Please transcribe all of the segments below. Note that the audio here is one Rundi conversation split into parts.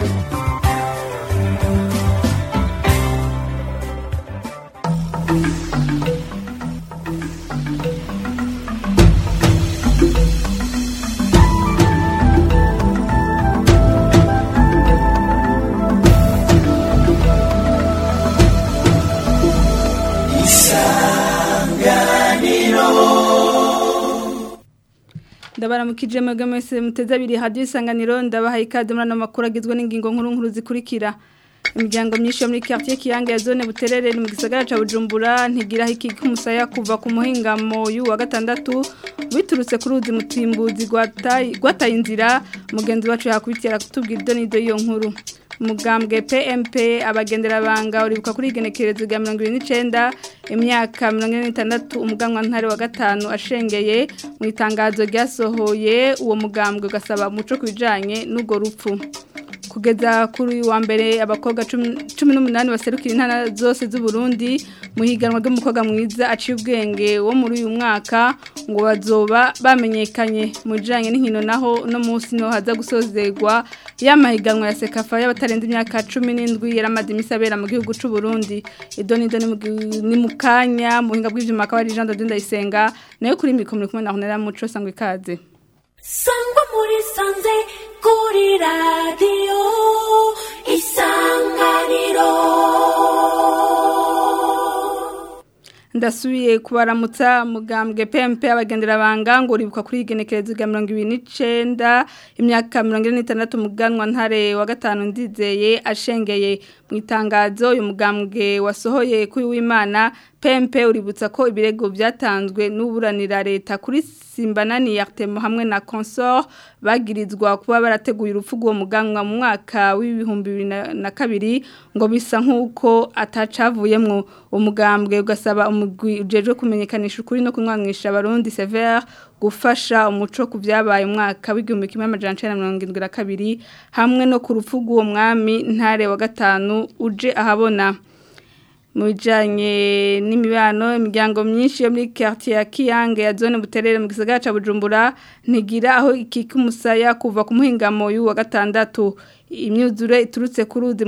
ndabaramukije mwebwe mwese muteze abiri hadiyo isanganiro ndabahaye ikaze muri ano makuru agizwe n'ingingo nkuru nkuru zikurikira imiryango myinshi yo muri quartier kiyange ya zone buterere ni mu gisagara ca Bujumbura ntigiraho iki kumusaya kuva ku muhingamo y'uwa gatandatu biturutse kuri uzi mutimbuzi gwataye inzira mugenzi wacu yakubitira kutubwira ido n'ido y'iyo nkuru umugambwe PMP abagendera banga uribuka kuri igenekerezo rya 29 imyaka 46 umuganwa ntare wa gatanu ashengeye mu itangazo ryasohoye uwo mugambwe ugasaba umuco kubijanye n'ugo rupfu kugeza kuri wa mbere abakobwa 18 baserukira intana zose z'u Burundi muhiganwa ry'umukobwa mwiza aciye ubwenge wo muri uyu mwaka ngo bazoba bamenyekanye mujanye n'inkino naho no munsi no haza gusozerwa yamahiganwa ya sekafa y'abatarenze imyaka 17 yaramaze imisabera mu gihugu c'u Burundi idoni idoni ni mukanya muhinga bw'ivyuma akaba ari Jean de Ndayisenga nayo kuri mikoro kumwe na Honera Muco sangwe ikaze sangwa muri sanze kuri radiyo isanganiro ndasubiye kubaramutsa mugambwe PMP abagendera banga ngo uribuka kuri igenekerezo rya 29 imyaka 46 muganwa ntare wa gatanu ndizeye ashengeye mu itangazo uyu mugambwe wasohoye kuri w'Imana PMP uributsa ko ibirego byatanzwe n'uburanira leta kuri Simbanani Yartemo hamwe na Consort bagirizwa kuba barateguye urupfu rwo muganwa mu mwaka w'ibihumbi bibiri na kabiri ngo bisa nk'uko atacavuyemwo umugambwe ugasaba umugwi ujejwe kumenyekanisha ukuri no kunwanisha abarundi severe gufasha umuco ku byabaye umwaka w'igihumbi kimwe amajana icenda na mirongo irindwi na kabiri hamwe no ku rupfu rw'uwo mwami ntare wa gatanu uje ahabona mu bijyanye n'imibano imiryango myinshi yo muri quartier ya kiyange ya zone buterere mu gisagara cya bujumbura ntigira aho ikika umusaya kuva ku muhingamo y'uwa gatandatu imyuzure iturutse ku ruzi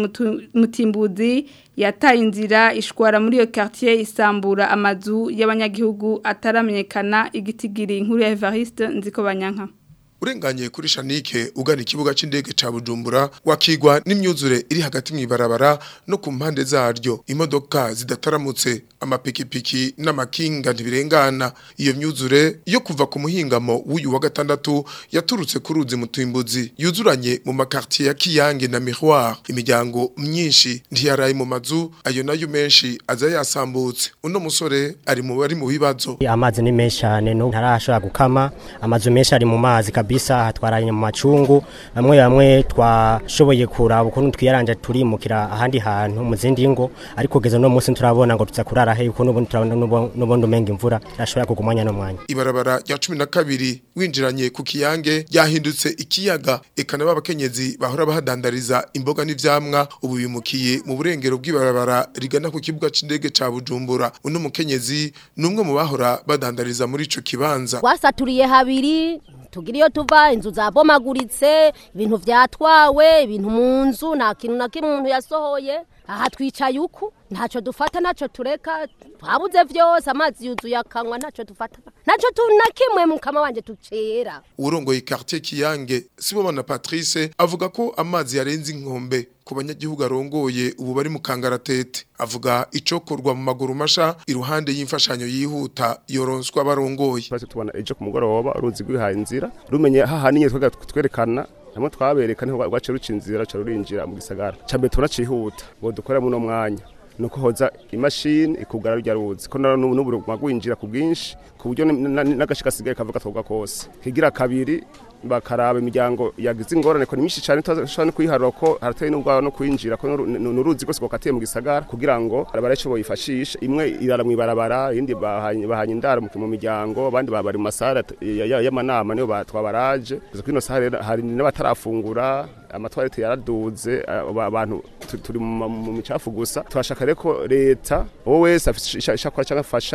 mutimbuzi yataye inzira ishwara muri iyo quartier isambura amazu y'abanyagihugu ataramenyekana igitigiri inkuru ya Evariste nziko banyanka urenganye kuri shanike ugana ikibuga c'indege ca Bujumbura wakigwa n'imyuzure iri hagati mw'ibarabara no ku mpande zaryo imodoka zidataramutse amapikipiki n'amakinga ntibirengana iyo myuzure yo kuva ku muhingamo w'uyu wa gatandatu yaturutse ku ruzi mutimbuzi yuzuranye mu makartier ya Kiyange na Miroir imiryango myinshi ntiyaraye mu mazu ayo nayo menshi aza yasambutse uno musore ari mu bari mu bibazo amazi ni menshi cyane no ntarashobora gukama amazu menshi ari mu mazi kabisa hatwaranye mu macungu bamwe bamwe twashoboye kuraba ukuntu twiyaranje turimukira ahandi hantu mu zindi ngo ariko kugeza no munsi turabona ngo tuza kurara he uko nubundi turabona nubundi umenga imvura irashobora kugumanya no mwanya ibarabara rya 12 winjiranye ku kiyange yahindutse ikiyaga ekana babakenyezi bahora bahadandariza imboga n'ivyamwa ubu bimukiye mu burengero bw'ibarabara rigana ku kibuga c'indege ca Bujumbura uno mukenyezi numwe mu bahora badandariza muri ico kibanza wasaturiye habiri tugira iyo tuva inzu zabomaguritse ibintu vyatwawe ibintu mu nzu nta kintu na kimwe umuntu yasohoye aha twicaye uku ntacyo dufata ntacyo tureka twabuze vyose amazi yuzuye akanywa ntacyo dufata ntacyo na kimwe mu kama wanje tucera urongoye quartier Kiyange Sibomana Patrice avuga ko amazi yarenze inkombe ku banyagihugu arongoye ubu bari mu kangaratete avuga icokorwa mu maguru masha iruhande y'imfashanyo yihuta yoronswa barongoye twese tubona ejo ku mugoroba uruzi rwihaye inzira rumenye hahaniye twerekana hamwe twabereka niho rwace ruca inzira ruca rurinjira mu gisagara cambe turacihuta ngo dukore muno mwanya nuko hoza imashini ikugara rya ruzi ko n'ubu magwinjira ku bwinshi ku buryo n'agashika kasigaye kavuga twoga kose kigira kabiri bakaraba imiryango yagize ingorane ko ni myinshi cyane tutashobora no kuyiharura ko harateye n'ubwabo no kwinjira ko n'uruzi rwose rwakatiye mu gisagara kugira ngo barace boyifashisha imwe irara mu ibarabara iyindi bahanye indaro mu miryango abandi bari mu masara y'amanama niyo twabaraje gusa kuri ino saha hari n'abatarafungura amatwarete yaraduze abantu turi mu micafu gusa turashaka rero ko leta wowe wese afite ishakora cyangwa afasha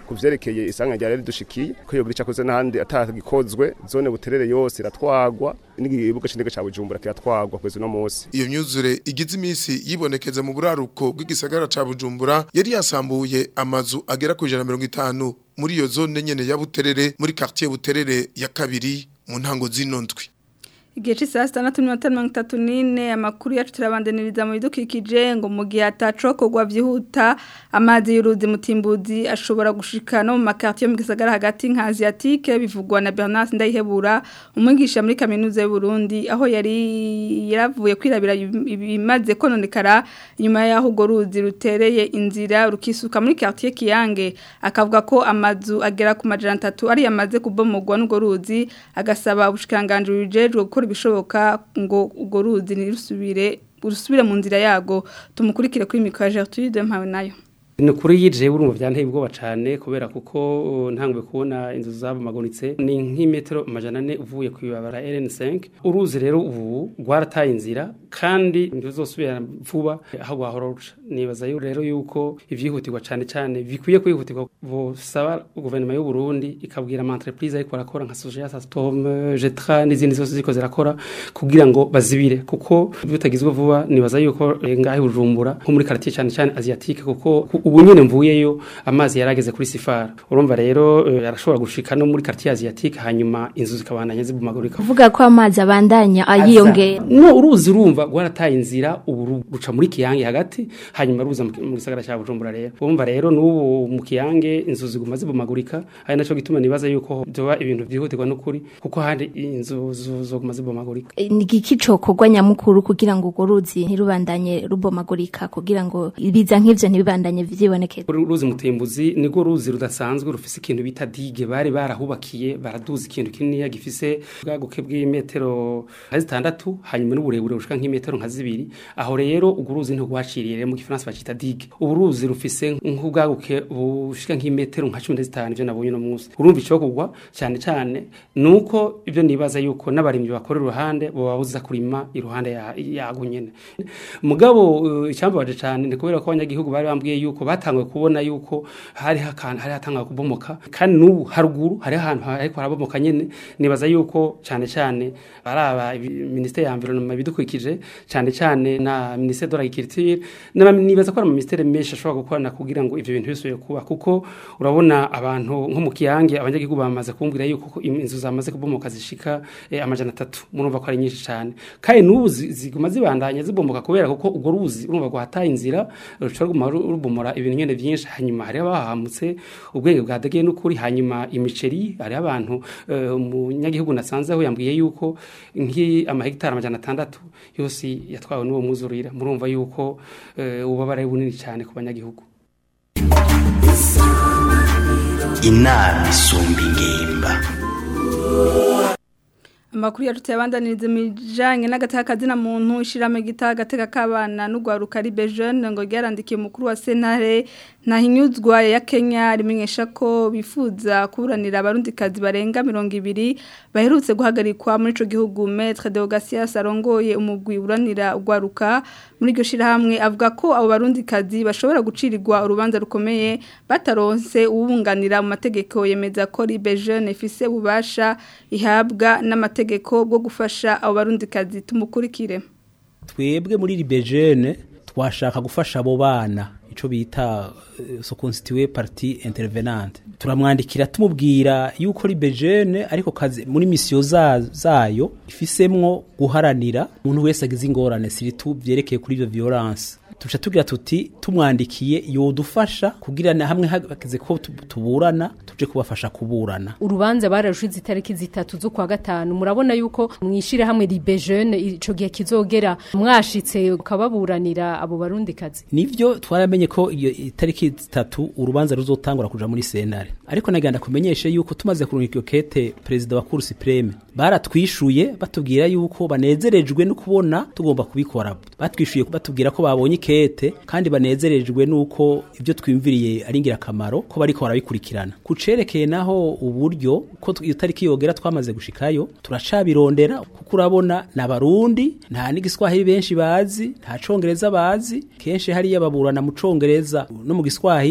kuvyerekeye isanga ryari ridushikiye ko yogira icakoze n'ahandi atagikozwe zone buterere yose iratwagwa n'igibuga c'indege ca Bujumbura kiratwagwa kwezi no musi iyo myuzure igize imisi yibonekeza mu buraruko bw'igisagara ca Bujumbura yari yasambuye amazu agera ku 150 muri iyo zone nyene ya Buterere muri quartier Buterere ya kabiri mu ntango zino ndwi Igihe c'isa sitandatu n'iminota mirongo itatu n'ine amakuru yacu turabandaniriza mu bidukikije ngo mu gihe atacokorwa vyihuta amazi y'uruzi mutimbuzi ashobora gushika no mu makartier mu gisagara hagati nka Asiatique bivugwa na Bernard Ndayihebura umwigisha muri kaminuza y'u Burundi aho yari yaravuye kwirabira ibimaze kononekara nyuma y'aho ugo ruzi rutereye inzira rukisuka muri quartier Kiyange akavuga ko amazu agera ku majana 3 ari yamaze kubomogwa n'ugo ruzi agasaba ubushikanganje bujejwe gukora ibishoboka ngo ugo ruzi nirusubire urusubire mu nzira yago tumukurikire kuri mikro Gertrude mpawe nayo ni ukuri yije urumva byanteye ubwoba cyane kubera kuko ntangwe kubona inzu zabomagunitse ni nk'imetero amajana ane uvuye ku ibabara RN5 uruzi rero ubu rwarataye inzira kandi ntuzosubira vuba aho rwahora ruca nibaza rero yuko ivyihutirwa cyane cyane bikwiye kwihutirwa busaba guverinoma y'u Burundi ikabwira ama entreprise ariko arakora nka Sogea Storm Jetra n'izindi zose ziko zirakora kugira ngo bazibire kuko bitagizwe vuba nibaza yuko ngahe Bujumbura nko muri quartier cyane cyane Asiatique kuko ubu nyine mvuyeyo amazi yarageze kuri sifara urumva rero yarashobora gushika no muri quartier asiatique hanyuma inzu zikabandanya zibumagurika kuvuga ko amazi abandanya ayiyongera no uruzi urumva rwarataye inzira ubu ruca muri kiyange hagati hanyuma ruza mu gisagara cya Bujumbura rero urumva rero n'ubu mu kiyange inzu ziguma zibumagurika ari naco gituma nibaza yuko byoba ibintu byihutirwa n'ukuri kuko hari inzu zoguma zibumagurika ni iki cokorwa nyamukuru kugira ngo urwo ruzi ntirubandanye rubomagurika kugira ngo ibiza nk'ivyo ntibibandanye vyibonekeza uruzi mutembuzi niko ruzi rudasanzwe rufise ikintu bita dige bari barahubakiye baraduza ikintu kinini gifise bwaguke bw'imetero nka zitandatu hanyuma n'uburebure bushika nk'imetero nka zibiri aho rero urwo ruzi ntirwaciriye rero mu gifaransa bacita dige ubu ruzi rufise nk'ubwaguke bushika nk'imetero nka cumi na zitanu ivyo nabonye no munsi urumva ico kugwa cyane cyane nuko ibyo nibaza yuko n'abarimyi bakora iruhande boba buza kurima iruhande yago nyene mugabo uh, icyambabaje cyane ni kubera ko abanyagihugu bari bambwiye yuko batangwe kubona yuko hari hakantu hari hatanga kubomoka kandi n'ubu haruguru hari ahantu ariko harabomoka nyene nibaza yuko cyane cyane baraba ministere ya environnement bidukurikije cyane cyane na ministere de l'agriculture nibaza ko ari ministere menshi ashobora gukorana kugira ngo ivyo bintu bisubiye kuba kuko urabona abantu nko mu kiyange abanyagihugu bamaze kumbwira yuko inzu zamaze kubomoka zishika eh, amajana atatu murumva ko ari nyinshi cyane kandi n'ubu ziguma zibandanya zibomoka kubera kuko urwo ruzi urumva rwataye inzira rushobora rubomora ibintu nyene byinshi hanyuma hari abahamutse ubwenge bwadegeye n'ukuri hanyuma imiceri hari abantu umunyagihugu uh, nasanze aho yambwiye yuko nki amahegitari amajana atandatu yose yatwawe n'uwo muzurira murumva yuko uh, ubabare bunini cyane ku banyagihugu inama isumba ingimba amakuru yacu yabandaniriza imijanye n'agateka na muntu ishirame gita agateka k'abana n'ugwaruka ari bejene ngo ryarandikiye umukuru wa sentare ntahinyuzwa ya Kenya rimenyesha ko bifuza kuburanira abarundikazi barenga mirongo ibiri baherutse guhagarikwa muri ico gihugu Maître Deogasias arongoye umugwi uranira ugwaruka muri iryo shirahamwe avuga ko abo barundikazi bashobora gucirirwa urubanza rukomeye bataronse ubunganira mu mategeko yemeza ko ribe jeune ifise ububasha ihabwa n'amategeko bwo gufasha abo barundikazi tumukurikire twebwe muri ribe jeune twashaka gufasha abo bana ico bita uh, so constitué partie intervenante turamwandikira tumubwira yuko ribe jeune ariko kazi muri mission za, zayo ifisemwo guharanira umuntu wese agize ingorane siritu vyerekeye kuri ivyo violence tuca tugira tuti tumwandikiye yodufasha kugira hamwe hageze ko tuburana tuje kubafasha kuburana urubanza bararushize itariki zitatu zo kwa gatanu murabona yuko mwishire hamwe ribe jeune ico gihe kizogera mwashitse ukababuranira abo barundi kazi nivyo twaramenye ko iyo itariki zitatu urubanza ruzotangura kuja muri senare ariko naganda kumenyeshe yuko tumaze kurungika iyo kete perezida wa Cour supreme baratwishuye batubwira yuko banezerejwe no kubona tugomba kubikora batwishuye batubwira ko babonye kete kandi banezerejwe nuko ibyo twimviriye ari ingirakamaro ko bariko barabikurikirana kucerekeye naho uburyo ko iyo tariki yogera twamaze gushikayo turacabirondera kuko urabona n'abarundi nta n'igiswahili benshi bazi nta congereza bazi kenshi hariya baburana mu congereza no mu giswahili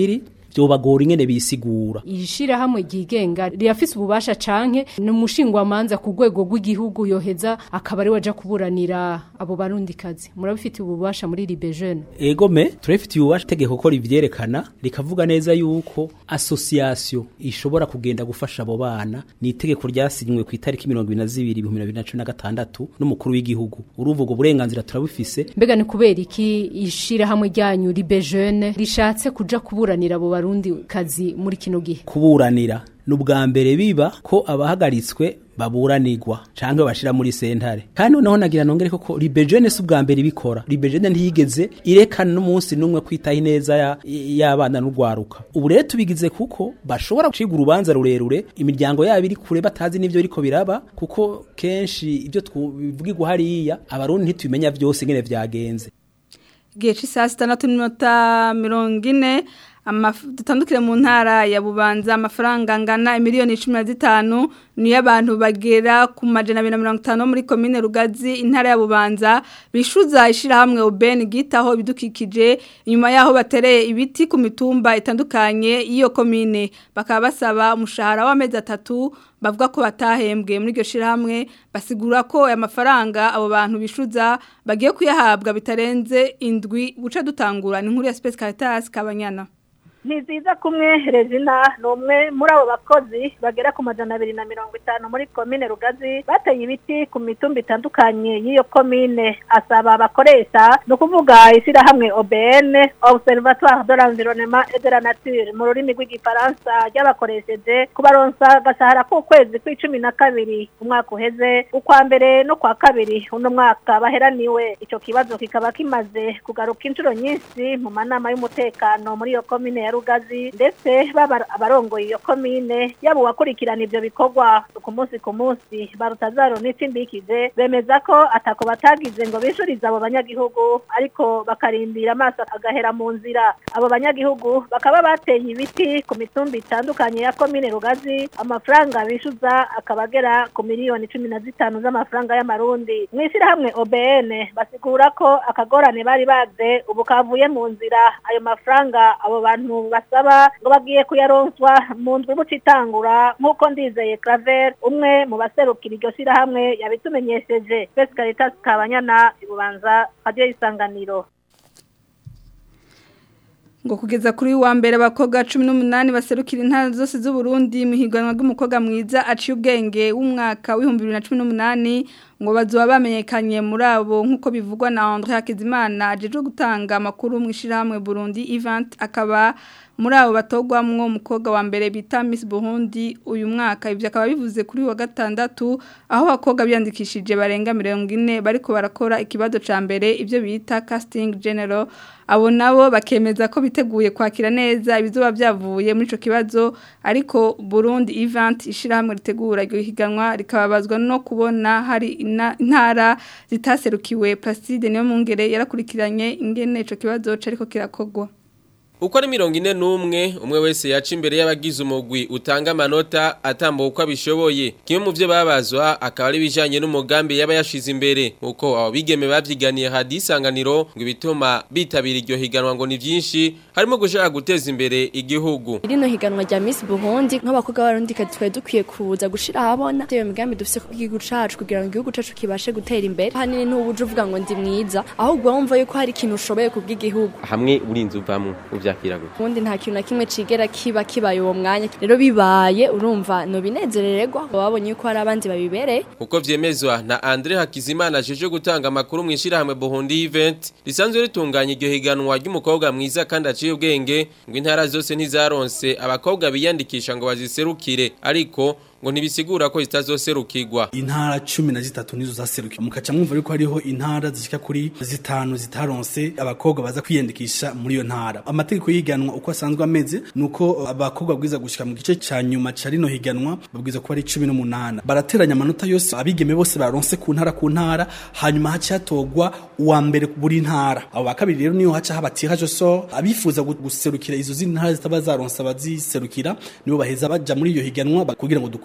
vyobagora ingene bisigura ishirahamwe ryigenga rirafise ububasha canke n'umushingwamanza ku rwego rw'igihugu yoheza akaba ari waja kuburanira abo barundikazi murabifitiye ububasha muri Libe Jeune egome turafitiye ububasha itegeko ko rivyerekana rikavuga neza yuko association ishobora kugenda gufasha abo bana ni itegeko ryasinywe ku itariki 22 n'umukuru w'igihugu uruvuga ubwo burenganzira turabufise mbega ni kubera iki ishirahamwe ryanyu Libe Jeune rishatse kuja kuburanira abo barundi kazi muri kino gihe kuburanira n'ubwa mbere biba ko abahagaritswe baburanirwa canke bashira muri sentare kandi noneho nagira nongere koko libejene si ubwa mbere ibikora libejene ntiyigeze irekana n'umunsi n'umwe kwitaho ineza ya- y'abana n'urwaruka ubu rero tubigize kuko bashobora guciga urubanza rurerure imiryango yabo iri kure batazi n'ivyo biriko biraba kuko kenshi ibyo twivugirwa hariya abarundi ntitubimenya vyose ingene vyagenze igihe cy'isaha sitandatu n'iminota mirongo ine amaf- dutandukire mu ntara ya bubanza amafaranga angana miliyoni cumi na zitanu niyo abantu bagera ku majana abiri na mirongo itanu bo muri komine rugazi intara ya bubanza bishuza ishyirahamwe ubeni gitaho ibidukikije inyuma yaho batereye ibiti ku mitumba itandukanye y'iyo komine bakaba basaba umushahara w'amezi atatu bavuga ko batahembwe muri iryo shirahamwe basigura ko aya mafaranga abo bantu bishuza bagiye kuyahabwa bitarenze indwi guca dutangura ni inkuru ya Space Caritas Kabanyana ni nziza kumwe Regina ni umwe muri abo bakozi bagera ku majana abiri na mirongo itanu muri komine rugazi bateye ibiti ku mitumba itandukanye y'iyo komine asaba abakoresha ni ukuvuga ishyirahamwe OBN Observatoire de l'Environnement et de la Nature mu rurimi rw'igifaransa ry'abakoresheje kubaronsa agashahara k'ukwezi kw'icumi na kabiri umwaka uheze ukwa mbere no kwa kabiri uno mwaka baheraniwe icyo kibazo kikaba kimaze kugaruka inshuro nyinshi mu manama y'umutekano muri iyo komine ya rugazi ndetse baba abarongoye iyo komine yaba uwakurikirana ivyo bikorwa ku munsi ku munsi barutazaro n'itsindikije bemeza ko atako batagize ngo bishurize abo banyagihugu ariko bakarindira amaso agahera mu nzira abo banyagihugu bakaba bateye ibiti ku mitumba itandukanye ya komine rugazi amafaranga bishuza akaba agera ku miliyoni cumi na zitanu z'amafaranga y'amarundi mu ishyirahamwe OBN basigura ko akagorane bari baze ubu kavuye mu nzira ayo mafaranga abo bantu basaba ngo bagiye kuyaronswa mu ndwi buca itangura nk'uko ndizeye Claver umwe mu baserukira iryo shyirahamwe yabitumenyesheje Space Caritas Kabanyana ibubanza radio isanganiro ngo kugeza kuri wa mbere abakobwa 18 baserukira intara zose z'u Burundi mu higanwa ry'umukobwa mwiza aciye ubwenge w'umwaka w'ibihumbi 2018 ngo bazoba bamenyekanye muri abo nk'uko bivugwa na André Hakizimana ajeje gutanga amakuru mu ishiramwe Burundi event akaba muri abo batogwamwo umukobwa wa mbere bita Miss Burundi uyu mwaka ivyo akaba bivuze kuri wa gatandatu aho abakobwa byandikishije barenga 40 bariko barakora ikibazo ca mbere ivyo bita casting general abo nabo bakemeza ko biteguye kwakira neza ibizoba byavuye muri ico kibazo ariko Burundi event ishiramwe ritegura iryo higanwa rikababazwa no kubona hari ina- intara zitaserukiwe Placide niyo mungere yarakurikiranye ingene ico kibazo cariko kirakogwa Uko ari mirongo ine n'umwe umwe wese yaca imbere y'abagize umugwi utanga amanota atambuka uko abishoboye kimwe mu byo babazwa akaba ari ibijyanye n'umugambi yaba yashize imbere nk'uko abo bigeme babyiganiye hadisanganiro ngo ibituma bitabira iryo higanwa ngo ni byinshi harimo gushaka guteza imbere igihugu rino higanwa rya Miss Burundi nk'abakobwa b'abarundi twari dukwiye kuza gushira ahabona iyo migambi dufise ku gihugu cacu kugira ngo igihugu cacu kibashe gutera imbere hanini ntubuje uvuga ngo ndi mwiza ahubwo wumva yuko hari ikintu ushoboye kubw'igihugu hamwe urinze uvamwo uvyakira gute ubundi nta kintu na kimwe cigera kiba kibaye uwo mwanya rero bibaye urumva nobinezerererwa babonye yuko hari abandi babibereye uko vyemezwa na Andre Hakizimana ajeje gutanga amakuru mu ishirahamwe Burundi event risanzwe ritunganya iryo higanwa ry'umukobwa mwiza kandi aciye ubwenge ngo intara zose ntizaronse abakobwa biyandikisha ngo baziserukire ariko ngo ntibisigura ko zitazoserukirwa intara cumi na zitatu nizo zaserukiye mukaca mwumva yuko hariho intara zishika kuri zitanu zitaronse abakobwa baza kwiyandikisha muri iyo ntara amategeko y'ihiganwa uko asanzwe ameze nuko abakobwa babwiza gushika mu gice ca nyuma ca rino higanwa babwiza kuba ari cumi n'umunani barateranya amanota yose abigeme bose baronse ku ntara ku ntara hanyuma haca hatogwa uwa mbere buri ntara abo ba kabiri rero niyo haca haba tirage so abifuza gu- guserukira izo zindi ntara zitaba zaronse abaziserukira nibo baheza baja muri iyo higanwa ba- kugira ngo dukwize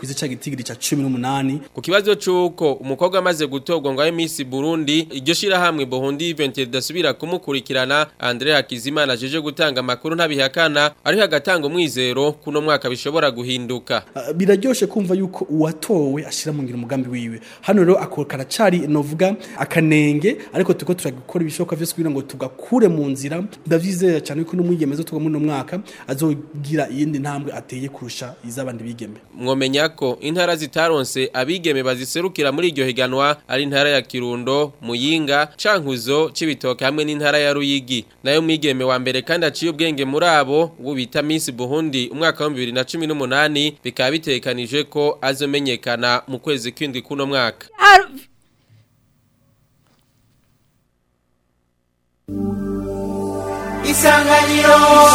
twize ca gitigiri ca 18 ku kibazo c'uko umukobwa amaze gutorwa ngo abe Miss Burundi iryo shirahamwe Burundi Event ridasubira kumukurikirana Andre Hakizimana ajeje gutanga amakuru ntabihakana ari hagatanga umwizero kuno mwaka bishobora guhinduka Uh, biraryoshe kumva yuko uwatowe ashira mu ngiro umugambi wiwe hano rero akora cari novuga akanenge ariko tuko turagikora ibishoboka vyose kugira ngo tugakure mu nzira ndavyizera cyane yuko n'umwigeme zo tuga muri uno mwaka azogira iyindi ntambwe ateye kurusha iz'abandi bigeme mwomenya ko intara zitaronse abigeme baziserukira muri iryo higanwa ari intara ya Kirundo Muyinga Cankuzo Cibitoke hamwe n'intara ya Ruyigi nayo mwigeme wa mbere kandi aciye ubwenge muri abo wo bita Miss Burundi umwaka wa 2018 bikaba bitekanije ko azomenyekana mu kwezi kwindwi kuno mwaka Isanganiro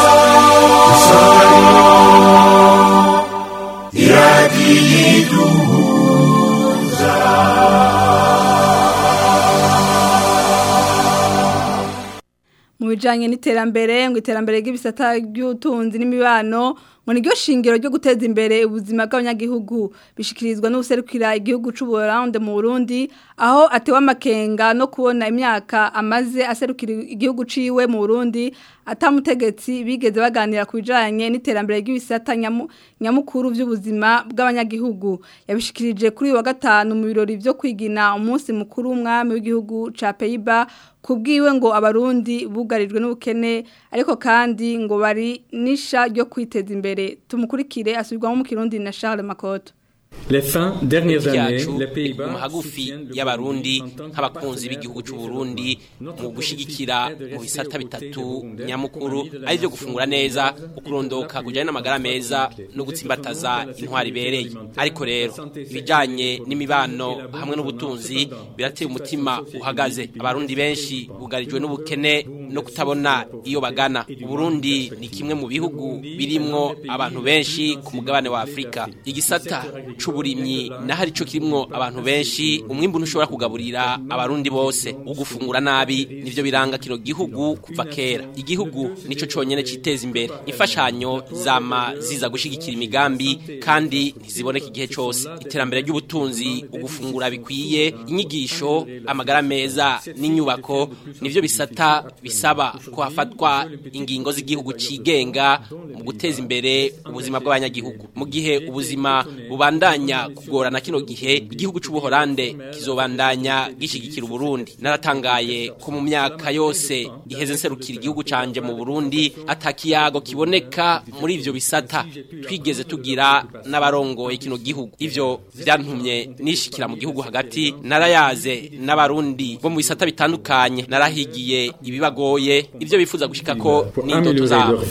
mu bijanye n'iterambere ngo iterambere ry'ibisata by'ubutunzi n'imibano ngo niryo shingiro ryo guteza imbere ubuzima bw'abanyagihugu bishikirizwa n'ubuserukira igihugu c'u Burundi mu Burundi aho atewe amakenga no kubona imyaka amaze aserukira igihugu ciwe mu Burundi atamutegetsi bigeze baganira ku bijanye n'iterambere ry'ibisata nyamu, nyamukuru by'ubuzima bw'abanyagihugu yabishikirije kuri uyu wa gatanu mu birori byo kwigina umunsi mukuru w'umwami w'igihugu ca Pays-Bas kubwiwe ngo abarundi bugarijwe n'ubukene ariko kandi ngo bari nisha ryo kwiteza imbere tumukurikire asubirwamo mu kirundi na Charles Makoto Les fins dernières années, yacu les Pays-Bas mu hagufi y'abarundi nk'abakunzi b'igihugu cy'u Burundi mu gushigikira mu bisata bitatu nyamukuru ari byo gufungura neza ukurondoka kujyana n'amagara meza no gutsimbataza intwari ibereye ariko rero ibijyanye n'imibano hamwe n'ubutunzi birateye umutima uhagaze abarundi benshi bugarijwe n'ubukene no kutabona iyo bagana Burundi ni kimwe mu bihugu birimwo abantu benshi ku mugabane wa Afrika igisata c'uburimyi naho arico kirimwo abantu benshi umwimbu ntushobora kugaburira abarundi bose ugufungura nabi nivyo biranga kino gihugu kuva kera igihugu nico conyene citeza imbere imfashanyo zama ziza gushigikira imigambi kandi ntiziboneka igihe cose iterambere ry'ubutunzi ugufungura bikwiye inyigisho amagara meza n'inyubako nivyo bisata bisaba ko hafatwa ingingo z'igihugu cigenga mu guteza imbere ubuzima bw'abanyagihugu mu gihe ubuzima bubandanya kugorana kino gihe igihugu c'ubuholande kizobandanya gishigikira Burundi naratangaye ko mu myaka yose iheze nserukira igihugu canje mu Burundi atakiyago kiboneka muri ivyo bisata twigeze tugira n'abarongoye kino gihugu ivyo vyantumye nishikira mu gihugu hagati narayaze n'abarundi bo mu bisata bitandukanye narahigiye ibibagoye ivyo bifuza gushika ko n'indoto zabo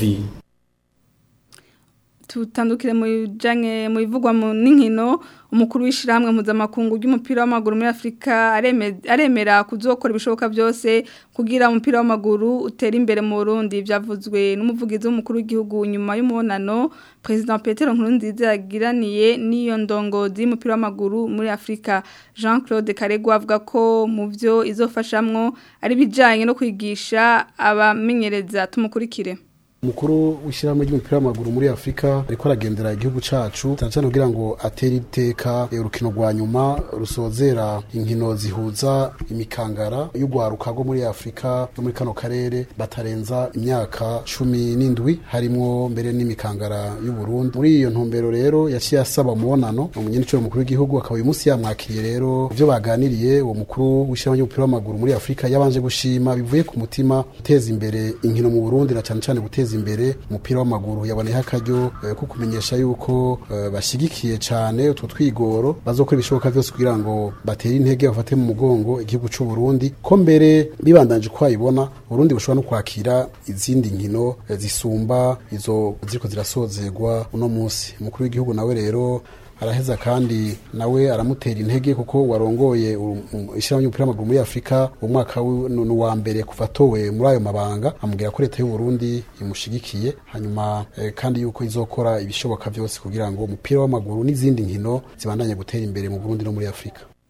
tutandukire mu bijanye mu bivugwa mu n'inkino umukuru w'ishiramwe mpuzamakungu ry'umupira w'amaguru muri Afrika areme- aremera kuzokora ibishoboka byose kugira umupira w'amaguru utere imbere mu Burundi byavuzwe n'umuvugizi w'umukuru w'igihugu nyuma y'umunano President Petero Nkurunziza yagiraniye n'iyo ndongozi y'umupira w'amaguru muri Afrika Jean-Claude Karegwa avuga ko mu byo izofashamwo ari bijanye no kwigisha abamenyereza tumukurikire umukuru w'ishyirahamwe ry'umupira w'amaguru muri afurika ariko aragendera igihugu cacu cyane cyane kugira ngo atere iteka eh, urukino rwa nyuma rusozera inkino zihuza imikangara y'urwaruka rwo muri afurika yo muri kano karere batarenza imyaka cumi n'indwi harimwo mbere n'imikangara y'uburundi muri iyo ntumbero rero yaciye asaba umubonano umunyeniciro mukuru w'igihugu akaba uyu munsi yamwakiriye rero ibyo baganiriye uwo mukuru w'ishyirahamwe ry'umupira w'amaguru muri afurika yabanje gushima bivuye ku mutima guteza imbere inkino mu burundi na cyane cyane guteza imbere umupira w'amaguru yaboneyeho akaryo eh, ko kumenyesha yuko eh, bashyigikiye cyane utwo twigoro bazokora ibishoboka byose kugira ngo batere intege bafate mu mugongo igihugu cy'u Burundi ko mbere bibandanje uko ayibona Burundi bushobora no kwakira izindi nkino eh, zisumba izo ziriko zirasozerwa uno munsi umukuru w'igihugu nawe rero araheza kandi nawe aramutera intege kuko warongoye u- u- ishyirahamwe ry'umupira w'amaguru muri afurika umwaka wi- ni ni uwa mbere kuva atowe muri ayo mabanga amubwira ko leta y'u Burundi imushigikiye hanyuma eh, kandi yuko izokora ibishoboka byose kugira ngo umupira w'amaguru n'izindi nkino zibandanye gutera imbere mu Burundi no muri afurika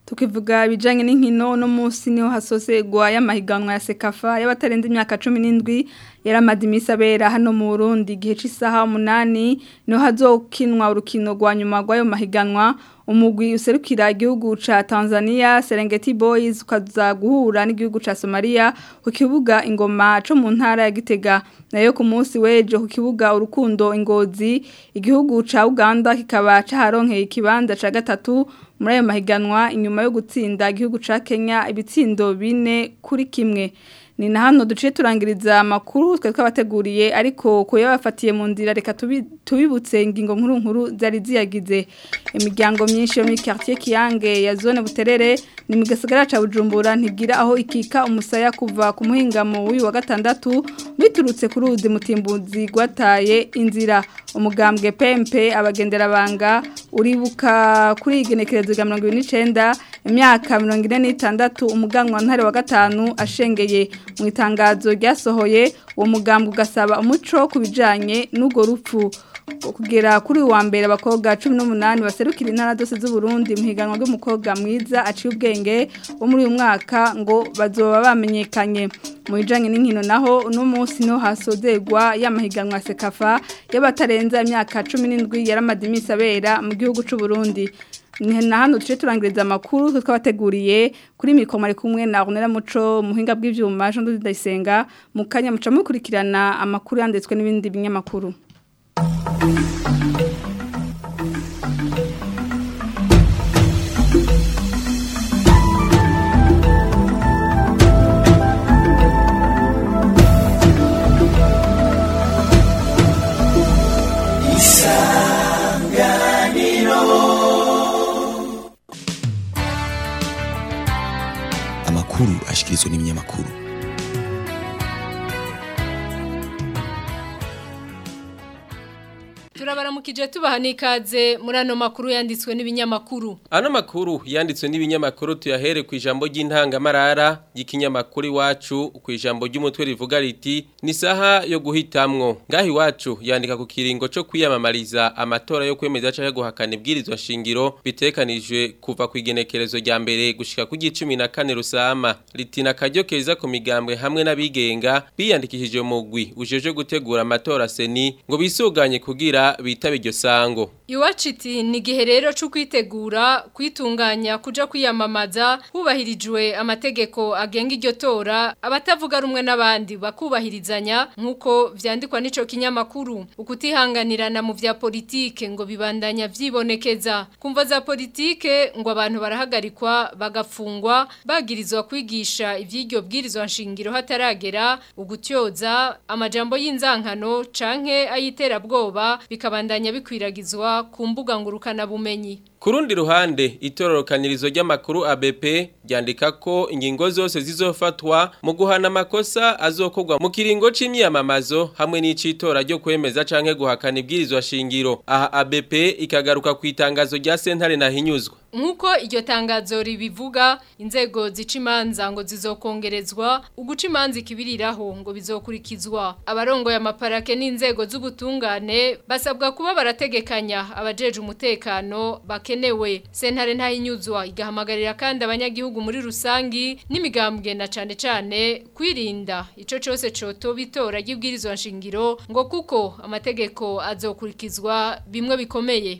tukivuga ibijanye n'inkino no munsi niho hasosegwa y'amahiganwa ya Sekafa y'abatarenze imyaka 17 yaramadi misabera hano mu Burundi gihe c'isaha 8 niho hazokinwa urukino rwa nyuma rw'ayo mahiganwa umugwi userukira igihugu ca Tanzania Serengeti Boys ukaza guhura n'igihugu ca Somalia ku kibuga ingoma co mu ntara ya Gitega nayo ku munsi wejo ku kibuga urukundo ingozi igihugu ca Uganda kikaba caharonkeye ikibanza ca gatatu muri ayo mahiganwa inyuma yo gutsinda igihugu ca Kenya ibitsindo bine kuri kimwe ni na hano duciye turangiriza amakuru twe twabateguriye ariko ko yabafatiye mu nzira reka tubibutse ingingo nkuru nkuru zari ziyagize imiryango myinshi yo muri quartier Kiyange ya zone Buterere ni mu gisagara ca Bujumbura ntigira aho ikika umusaya kuva ku muhingamo w'uyu wa gatandatu biturutse kuri uzi mutimbuzi gwataye inzira umugambwe PMP abagendera banga uribuka kuri igenekerezo rya 29 imyaka 46 umuganwa ntare wa gatanu ashengeye mu itangazo ryasohoye uwo mugambi ugasaba umuco ku bijyanye n'urwo rupfu kugera kuri uwa mbere abakobwa cumi n'umunani baserukira intara zose z'uburundi mu higanwa ry'umukobwa mwiza aciye ubwenge wo muri uyu mwaka ngo bazoba bamenyekanye mu bijyanye n'inkino naho uno munsi niho hasozerwa y'amahiganwa sekafa y'abatarenza imyaka cumi n'indwi yaramade iminsi abera mu gihugu cy'uburundi na hano tuje turangiriza amakuru twabateguriye kuri mikoma ari kumwe na Ronera Muco muhinga bw'ivyuma Jean Dodi Dayisenga mu kanya muca mukurikirana amakuru yanditswe n'ibindi binyamakuru amakuru ashikirizwa n'ibinyamakuru turabaramukije tubaha n'ikaze muri ano makuru yanditswe n'ibinyamakuru ano makuru yanditswe n'ibinyamakuru tuyahere ku ijambo ry'intangamarara y'ikinyamakuru iwacu ku ijambo ry'umutwe rivuga riti ni saha yo guhitamwo ngaho iwacu yandika ku kiringo cyo kwiyamamariza amatora yo kwemeza cyangwa guhakana ibwirizwa shingiro bitekanijwe kuva ku igenekerezo rya mbere gushika ku gicumi na kane rusama ritina akaryo keza ku migambwe hamwe n'abigenga biyandikishije mugwi ujeje gutegura amatora seni ngo bisuganye kugira bitaba iryo sango iwacu iti ni igihe rero cyo kwitegura kwitunganya kuja kwiyamamaza hubahirijwe amategeko agenga iryo tora abatavuga rumwe n'abandi bakubahirizanya nk'uko vyandikwa n'ico kinyamakuru ukutihanganirana mu vya politike ngo bibandanya vyibonekeza kumva za politike ngo abantu barahagarikwa bagafungwa bagirizwa kwigisha ivy'iryo bwirizwa nshingiro hataragera ugutyoza amajambo y'inzankano canke ayiterabwoba bikabandanya bikwiragizwa ku mbuga ngurukana bumenyi Ku rundi ruhande itororokanirizo ry'amakuru ABP ryandika ko ingingo zose zizofatwa mu guhana amakosa azokorwa mu kiringo c'imyamamazo hamwe n'icitora ryo kwemeza canke guhakana ibwirizwa shingiro aha ABP ikagaruka ku itangazo rya sentare na hinyuzwa Nkuko iryo tangazo ribivuga inzego zica imanza ngo zizokongerezwa uguca imanza ikibiriraho ngo bizokurikizwa abarongo ya maparake n'inzego z'ubutungane basabwa kuba barategekanya abajeje umutekano bakenewe sentare ntahinyuzwa igahamagarira kandi abanyagihugu muri rusangi n'imigambwe na cane cane kwirinda ico cose coto bitora ry'ibwirizwa nshingiro ngo kuko amategeko azokurikizwa bimwe bikomeye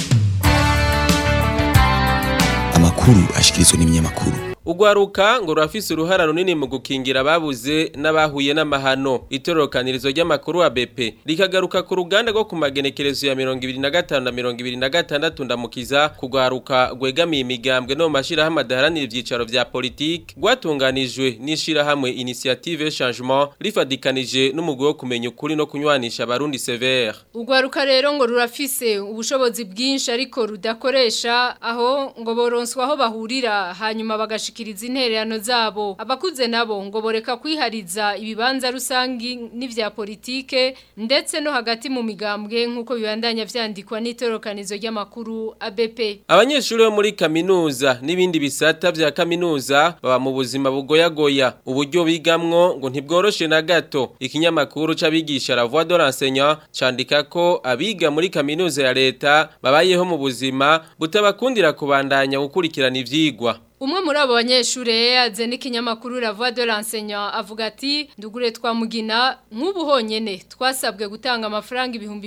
amakuru ashikirizwa n'ibinyamakuru Ugwaruka ngo rafise uruhara runini mu gukingira ababuze n'abahuye n'amahano itororokanirizo ry'amakuru wa BP likagaruka ku ruganda rwo ku magenekerezo ya 2025 na 2026 ndamukiza kugwaruka gwegamiye imigambwe no mashira hamwe adaharanira ivyicaro vya politique gwatunganijwe n'ishira hamwe initiative changement rifadikanije n'umugwi wo kumenya ukuri no kunywanisha abarundi sévère Ugwaruka rero ngo rurafise ubushobozi bwinshi ariko rudakoresha aho ngo boronswa aho bahurira hanyuma bagashika bagashikiriza intererano zabo abakuze nabo ngo boreka kwihariza ibibanza rusangi n'ivya politike ndetse no hagati mu migambwe nk'uko bibandanya vyandikwa n'itorokanizo ry'amakuru ABP Abanyeshuri bo muri kaminuza n'ibindi bisata vya kaminuza baba mu buzima bugoyagoya uburyo bigamwo ngo ntibworoshe na gato ikinyamakuru c'abigisha la voix de l'enseignant candika ko abiga muri kaminuza ya leta babayeho mu buzima butabakundira kubandanya gukurikirana ivyigwa Umwe muri abo banyeshure yaze n'ikinyamakuru La Voix de l'enseignant avuga ati ndugure twamugina nk'ubu honyene twasabwe gutanga amafaranga ibihumbi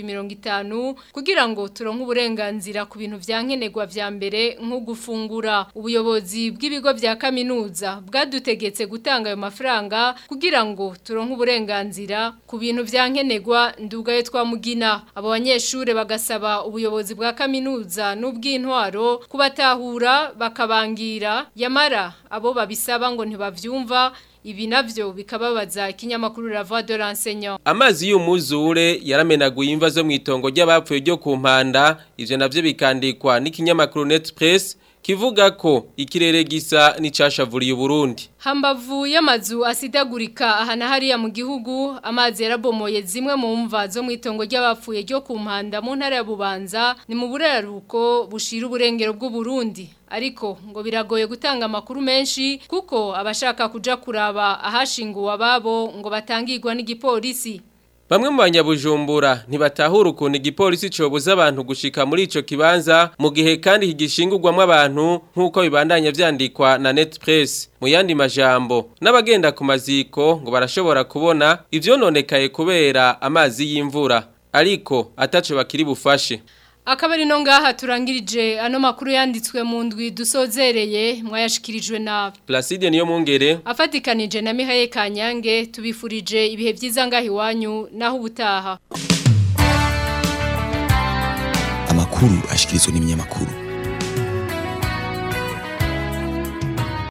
50 kugira ngo turonke uburenganzira ku bintu vyankenerwa vya mbere nko gufungura ubuyobozi bw'ibigo vya kaminuza bwadutegetse gutanga ayo mafaranga kugira ngo turonke uburenganzira ku bintu vyankenerwa ndugaye twamugina abo banyeshure bagasaba ubuyobozi bwa kaminuza n'ubw'intwaro kubatahura bakabangira yamara abo babisaba ngo ntibavyumva ibi navyo bikababaza ikinyamakuru La Voix de l'enseignant Amazi y'umuzure yaramenaguye imva zo mwitongo ry'abapfuye ryo ku mpanda ivyo navyo bikandikwa n'ikinyamakuru Netpress kivuga ko ikirere gisa n'icashavuriye Burundi Hambavu y'amazu asidagurika ahana hariya mu gihugu amazi yarabomoye zimwe mu mva zo mu itongo ry'abapfuye ryo ku mpanda mu ntara ya Bubanza ni mu buraruko bushira uburengero bw'u Burundi ariko ngo biragoye gutanga amakuru menshi kuko abashaka kuja kuraba ahashinguwe ababo ngo batangirwa n'igipolisi Bamwe mu banyabujumbura ntibatahura ukuntu igipolisi cobuza abantu gushika muri ico kibanza mu gihe kandi higishingurwamwo abantu nk'uko bibandanya vyandikwa na Netpress mu yandi majambo n'abagenda ku maziko ngo barashobora kubona ivyononekaye kubera amazi y'imvura ariko ataco bakiri bufashe Akabari no ngaha turangirije ano makuru yanditswe mu ndwi dusozereye mwayashikirijwe na Placide niyo mungere afatikanije na Mihaye Kanyange tubifurije ibihe byiza ngahi wanyu naho ubutaha Amakuru ashikirizwa n'ibinyamakuru